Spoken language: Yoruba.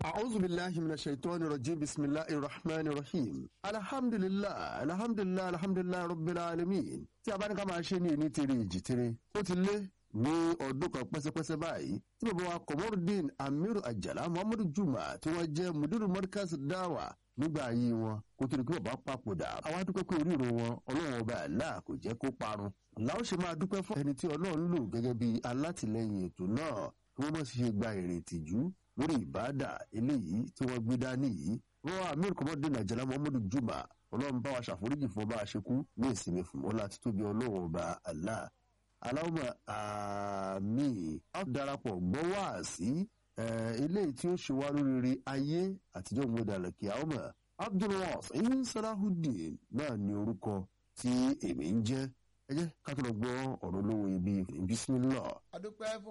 أعوذ بالله من الشيطان الرجيم بسم الله الرحمن الرحيم الحمد لله الحمد لله الحمد لله رب العالمين tí a bá ní ká máa ṣe ní ìní tere ìjì tere ó ti lé ní ọdún kan pẹ́sẹ́pẹ́sẹ́ báyìí tí bàbá wa Komorudeen Amiru Ajala Muhammadu Juma tí wọ́n jẹ́ mudiru Markaz Dawa nígbà ayé wọn kó tó di pé bàbá papòdà àwa dúpẹ́ pé oríro wọn ọlọ́run ọba àlá kò jẹ́ kó parun làwọn ṣe máa dúpẹ́ fún ẹni tí ọlọ́run lò gẹ́gẹ́ bí alátìlẹyìn ètò náà kí wọ́n mọ̀ sí ṣe gba èrè ìtìjú lórí ìbáàdà eléyìí tí wọ́n gbé dání yìí wọ́n wá Amir Komorudeen Ajala Muhammadu Juma ọlọ́run bá wa ṣàforíjì fún ọba àṣekú ní ìsinmi fún ọlá títóbi ọlọ́run ọba Allah aláwọ̀ àmì á darapọ̀ gbọ́ wá sí eléyìí tí ó ṣe wá lóríire ayé àtijọ́ ìmúdàlẹ̀ kí àwọn ọmọ Abdulwasiu Salahuddin náà ní orúkọ tí èmi ń jẹ́ ẹ jẹ́ ká tó lọ gbọ́ ọ̀rọ̀ olówó ibi bismillah. adúpẹ́ fún